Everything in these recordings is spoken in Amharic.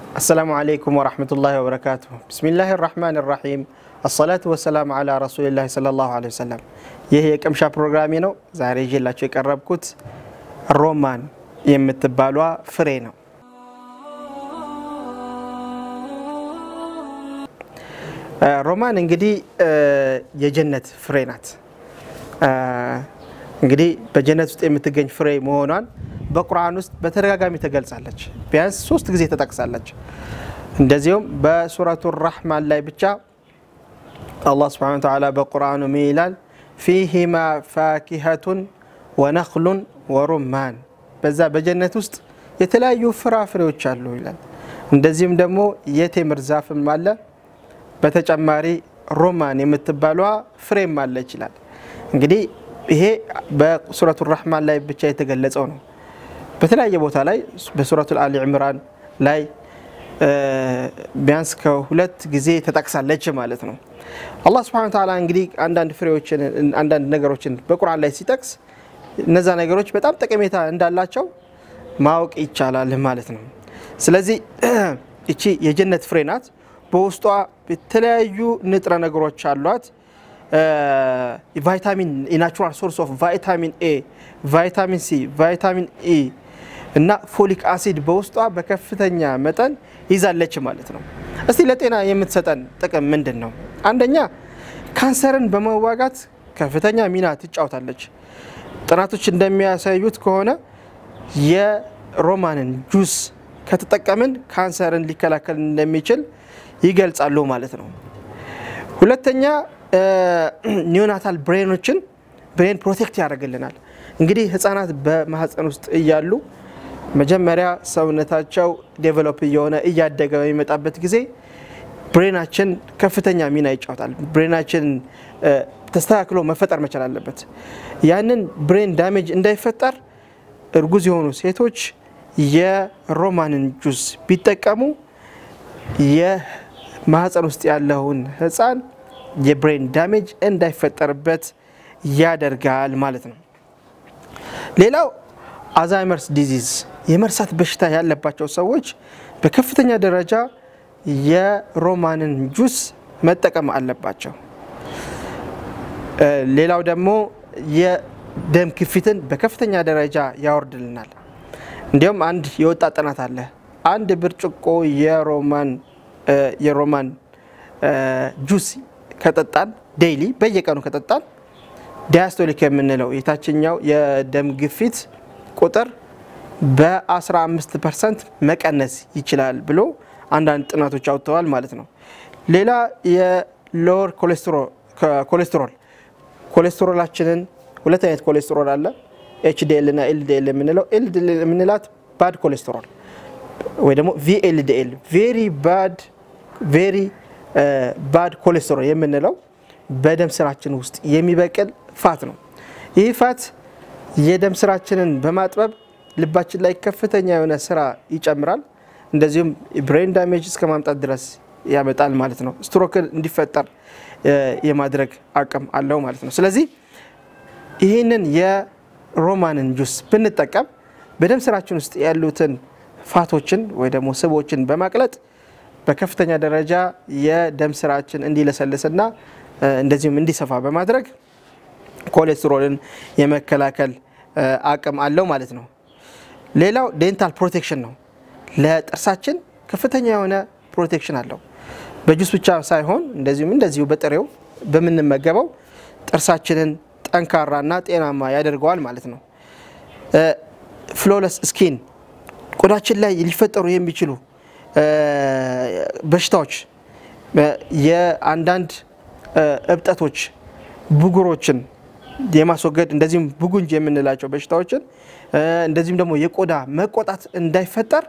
አሰላሙ አለይኩም ወረሕመቱላሂ ወበረካቱሁ። ብስሚላህ ራሕማን ራሒም አሰላቱ ወሰላሙ አላ ረሱሊላህ ሰለላሁ ዐለይሂ ወሰለም። ይህ የቅምሻ ፕሮግራሜ ነው። ዛሬ ይዤላቸው የቀረብኩት ሮማን የምትባሏ ፍሬ ነው። ሮማን እንግዲህ የጀነት ፍሬ ናት። እንግዲህ በጀነት ውስጥ የምትገኝ ፍሬ መሆኗን በቁርአን ውስጥ በተደጋጋሚ ተገልጻለች። ቢያንስ ሶስት ጊዜ ተጠቅሳለች። እንደዚሁም በሱረቱ ራሕማን ላይ ብቻ አላህ ስብሐነሁ ወተዓላ በቁርአኑ ምን ይላል? ፊሂማ ፋኪሀቱን ወነኽሉን ወሩማን፣ በዛ በጀነት ውስጥ የተለያዩ ፍራፍሬዎች አሉ ይላል። እንደዚሁም ደግሞ የቴምር ዛፍም አለ። በተጨማሪ ሮማን የምትባሏ ፍሬም አለ ይችላል። እንግዲህ ይሄ በሱረቱ ራሕማን ላይ ብቻ የተገለጸው ነው። በተለያየ ቦታ ላይ በሱረቱ አሊ ዕምራን ላይ ቢያንስ ከሁለት ጊዜ ተጠቅሳለች ማለት ነው። አላህ ስብሐነሁ ወተዓላ እንግዲህ አንዳንድ ፍሬዎችን አንዳንድ ነገሮችን በቁርአን ላይ ሲጠቅስ እነዛ ነገሮች በጣም ጠቀሜታ እንዳላቸው ማወቅ ይቻላል ማለት ነው። ስለዚህ እቺ የጀነት ፍሬ ናት። በውስጧ የተለያዩ ንጥረ ነገሮች አሏት። ቫይታሚን የናቹራል ሶርስ ኦፍ ቫይታሚን ኤ፣ ቫይታሚን ሲ፣ ቫይታሚን ኢ እና ፎሊክ አሲድ በውስጧ በከፍተኛ መጠን ይዛለች ማለት ነው። እስቲ ለጤና የምትሰጠን ጥቅም ምንድን ነው? አንደኛ ካንሰርን በመዋጋት ከፍተኛ ሚና ትጫወታለች። ጥናቶች እንደሚያሳዩት ከሆነ የሮማንን ጁስ ከተጠቀምን ካንሰርን ሊከላከል እንደሚችል ይገልጻሉ ማለት ነው። ሁለተኛ ኒዮናታል ብሬኖችን ብሬን ፕሮቴክት ያደርግልናል። እንግዲህ ህጻናት በማህፀን ውስጥ እያሉ መጀመሪያ ሰውነታቸው ዴቨሎፕ እየሆነ እያደገ በሚመጣበት ጊዜ ብሬናችን ከፍተኛ ሚና ይጫወታል። ብሬናችን ተስተካክሎ መፈጠር መቻል አለበት። ያንን ብሬን ዳሜጅ እንዳይፈጠር እርጉዝ የሆኑ ሴቶች የሮማንን ጁስ ቢጠቀሙ የማህፀን ውስጥ ያለውን ህፃን የብሬን ዳሜጅ እንዳይፈጠርበት ያደርጋል ማለት ነው። ሌላው አልዛይመርስ ዲዚዝ የመርሳት በሽታ ያለባቸው ሰዎች በከፍተኛ ደረጃ የሮማንን ጁስ መጠቀም አለባቸው። ሌላው ደግሞ የደም ግፊትን በከፍተኛ ደረጃ ያወርድልናል። እንዲሁም አንድ የወጣ ጥናት አለ። አንድ ብርጭቆ የሮማን የሮማን ጁስ ከጠጣን ዴይሊ በየቀኑ ከጠጣን ዲያስቶሊክ የምንለው የታችኛው የደም ግፊት ቁጥር በ15 ፐርሰንት መቀነስ ይችላል ብሎ አንዳንድ ጥናቶች አውጥተዋል ማለት ነው። ሌላ የሎወር ኮሌስትሮል ኮሌስትሮላችንን ሁለት አይነት ኮሌስትሮል አለ፣ ኤችዲኤል እና ኤልዲኤል የምንለው ኤልዲኤል የምንላት ባድ ኮሌስትሮል ወይ ደግሞ ቪኤልዲኤል ቬሪ ባድ ቬሪ ባድ ኮሌስትሮል የምንለው በደም ስራችን ውስጥ የሚበቅል ፋት ነው። ይህ ፋት የደም ስራችንን በማጥበብ ልባችን ላይ ከፍተኛ የሆነ ስራ ይጨምራል። እንደዚሁም ብሬን ዳሜጅ እስከ ማምጣት ድረስ ያመጣል ማለት ነው። ስትሮክን እንዲፈጠር የማድረግ አቅም አለው ማለት ነው። ስለዚህ ይህንን የሮማንን ጁስ ብንጠቀም በደም ስራችን ውስጥ ያሉትን ፋቶችን ወይ ደግሞ ስቦችን በማቅለጥ በከፍተኛ ደረጃ የደም ስራችን እንዲለሰልስና እንደዚሁም እንዲሰፋ በማድረግ ኮሌስትሮልን የመከላከል አቅም አለው ማለት ነው። ሌላው ዴንታል ፕሮቴክሽን ነው። ለጥርሳችን ከፍተኛ የሆነ ፕሮቴክሽን አለው። በጁስ ብቻ ሳይሆን እንደዚሁም እንደዚሁ በጥሬው በምንመገበው ጥርሳችንን ጠንካራና ጤናማ ያደርገዋል ማለት ነው። ፍሎለስ ስኪን ቆዳችን ላይ ሊፈጠሩ የሚችሉ በሽታዎች የአንዳንድ እብጠቶች፣ ብጉሮችን የማስወገድ እንደዚሁም ብጉንጅ የምንላቸው በሽታዎችን እንደዚሁም ደግሞ የቆዳ መቆጣት እንዳይፈጠር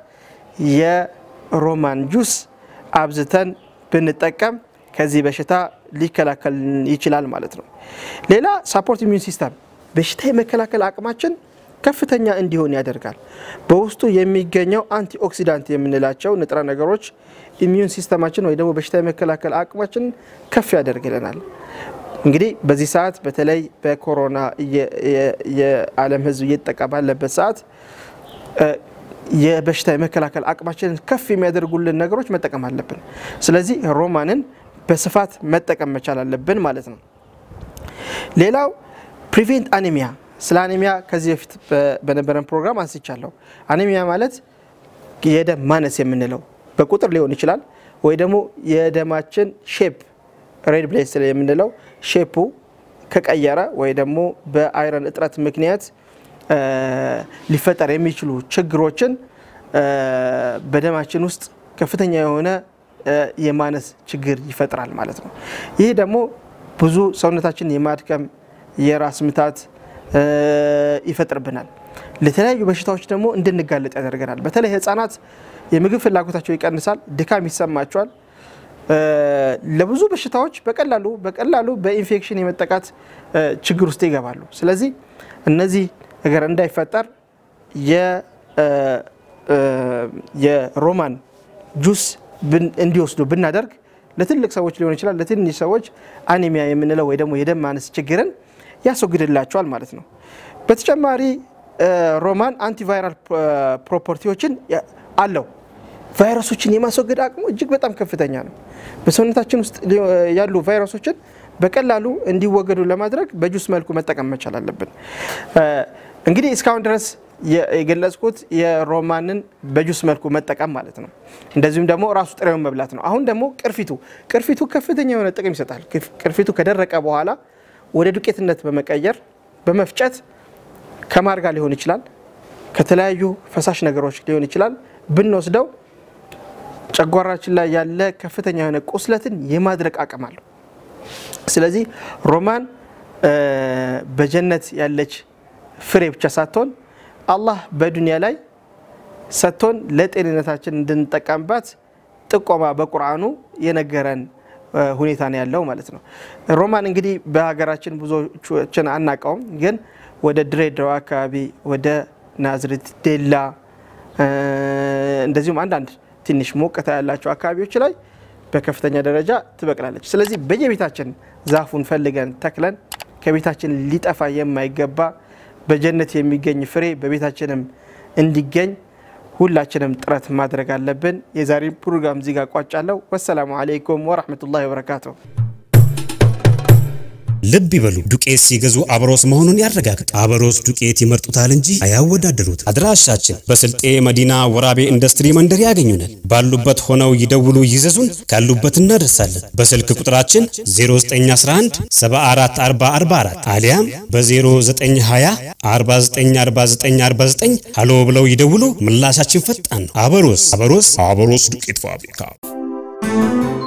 የሮማን ጁስ አብዝተን ብንጠቀም ከዚህ በሽታ ሊከላከል ይችላል ማለት ነው። ሌላ ሳፖርት ኢሚዩን ሲስተም በሽታ የመከላከል አቅማችን ከፍተኛ እንዲሆን ያደርጋል። በውስጡ የሚገኘው አንቲ ኦክሲዳንት የምንላቸው ንጥረ ነገሮች ኢሚዩን ሲስተማችን ወይ ደግሞ በሽታ የመከላከል አቅማችን ከፍ ያደርግልናል። እንግዲህ በዚህ ሰዓት በተለይ በኮሮና የዓለም ሕዝብ እየተጠቃ ባለበት ሰዓት የበሽታ የመከላከል አቅማችንን ከፍ የሚያደርጉልን ነገሮች መጠቀም አለብን። ስለዚህ ሮማንን በስፋት መጠቀም መቻል አለብን ማለት ነው። ሌላው ፕሪቬንት አኒሚያ። ስለ አኒሚያ ከዚህ በፊት በነበረን ፕሮግራም አንስቻለሁ። አኒሚያ ማለት የደም ማነስ የምንለው በቁጥር ሊሆን ይችላል ወይ ደግሞ የደማችን ሼፕ ሬድ ብሌድ ሴል የምንለው ሼፑ ከቀየረ ወይ ደግሞ በአይረን እጥረት ምክንያት ሊፈጠር የሚችሉ ችግሮችን በደማችን ውስጥ ከፍተኛ የሆነ የማነስ ችግር ይፈጥራል ማለት ነው። ይህ ደግሞ ብዙ ሰውነታችን የማድከም የራስ ምታት ይፈጥርብናል። ለተለያዩ በሽታዎች ደግሞ እንድንጋለጥ ያደርገናል። በተለይ ህጻናት የምግብ ፍላጎታቸው ይቀንሳል፣ ድካም ይሰማቸዋል። ለብዙ በሽታዎች በቀላሉ በቀላሉ በኢንፌክሽን የመጠቃት ችግር ውስጥ ይገባሉ። ስለዚህ እነዚህ ነገር እንዳይፈጠር የሮማን ጁስ እንዲወስዱ ብናደርግ ለትልቅ ሰዎች ሊሆን ይችላል፣ ለትንሽ ሰዎች አኒሚያ የምንለው ወይ ደግሞ የደም ማነስ ችግርን ያስወግድላቸዋል ማለት ነው። በተጨማሪ ሮማን አንቲቫይራል ፕሮፐርቲዎችን አለው። ቫይረሶችን የማስወገድ አቅሙ እጅግ በጣም ከፍተኛ ነው። በሰውነታችን ውስጥ ያሉ ቫይረሶችን በቀላሉ እንዲወገዱ ለማድረግ በጁስ መልኩ መጠቀም መቻል አለብን። እንግዲህ እስካሁን ድረስ የገለጽኩት የሮማንን በጁስ መልኩ መጠቀም ማለት ነው። እንደዚሁም ደግሞ ራሱ ጥሬውን መብላት ነው። አሁን ደግሞ ቅርፊቱ ቅርፊቱ ከፍተኛ የሆነ ጥቅም ይሰጣል። ቅርፊቱ ከደረቀ በኋላ ወደ ዱቄትነት በመቀየር በመፍጨት ከማር ጋር ሊሆን ይችላል፣ ከተለያዩ ፈሳሽ ነገሮች ሊሆን ይችላል ብንወስደው ጨጓራችን ላይ ያለ ከፍተኛ የሆነ ቁስለትን የማድረቅ አቅም አለው። ስለዚህ ሮማን በጀነት ያለች ፍሬ ብቻ ሳትሆን አላህ በዱንያ ላይ ሰጥቶን ለጤንነታችን እንድንጠቀምባት ጥቆማ በቁርአኑ የነገረን ሁኔታ ነው ያለው ማለት ነው። ሮማን እንግዲህ በሀገራችን ብዙዎችን አናውቀውም፣ ግን ወደ ድሬዳዋ አካባቢ ወደ ናዝሬት፣ ዴላ እንደዚሁም አንዳንድ ትንሽ ሞቀታ ያላቸው አካባቢዎች ላይ በከፍተኛ ደረጃ ትበቅላለች። ስለዚህ በየቤታችን ዛፉን ፈልገን ተክለን ከቤታችን ሊጠፋ የማይገባ በጀነት የሚገኝ ፍሬ በቤታችንም እንዲገኝ ሁላችንም ጥረት ማድረግ አለብን። የዛሬ ፕሮግራም እዚህ ጋር ቋጫለሁ። ወሰላሙ አለይኩም ወረህመቱላሂ ወበረካቱሁ። ልብ ይበሉ፣ ዱቄት ሲገዙ አበሮስ መሆኑን ያረጋግጡ። አበሮስ ዱቄት ይመርጡታል እንጂ አያወዳደሩት። አድራሻችን በስልጤ መዲና ወራቤ ኢንዱስትሪ መንደር ያገኙናል። ባሉበት ሆነው ይደውሉ፣ ይዘዙን፣ ካሉበት እናደርሳለን። በስልክ ቁጥራችን 0911 7444 አሊያም በ0920 494949 ሃሎ ብለው ይደውሉ። ምላሻችን ፈጣን ነው። አበሮስ አበሮስ አበሮስ ዱቄት ፋብሪካ